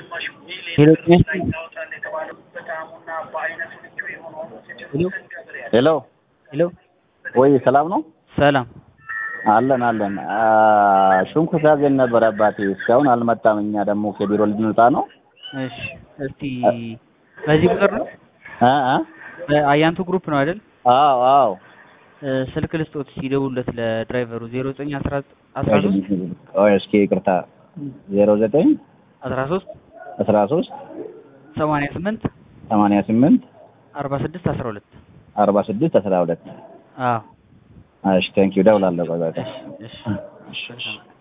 ሄሎ ሄሎ ሄሎ ወይ ሰላም ነው? ሰላም አለን አለን። ሽንኩርት ያዘን ነበር አባቴ፣ እስካሁን አልመጣም። እኛ ደግሞ ከቢሮ ልንወጣ ነው። እሺ እስቲ በዚህ ቁጥር ነው እ እ በአያንቱ ግሩፕ ነው አይደል? አዎ አዎ። እ ስልክ ልስጦት ሲደውሉለት ለድራይቨሩ 09 13 ቆይ እስኪ ይቅርታ፣ ዜሮ ዘጠኝ 13 አስራ ሶስት 88 ሰማንያ ስምንት 46 12 አርባ ስድስት አስራ ሁለት አዎ እሺ ቴንኪው፣ እደውላለሁ። ቆይ ቆይ እሺ እሺ እሺ እሺ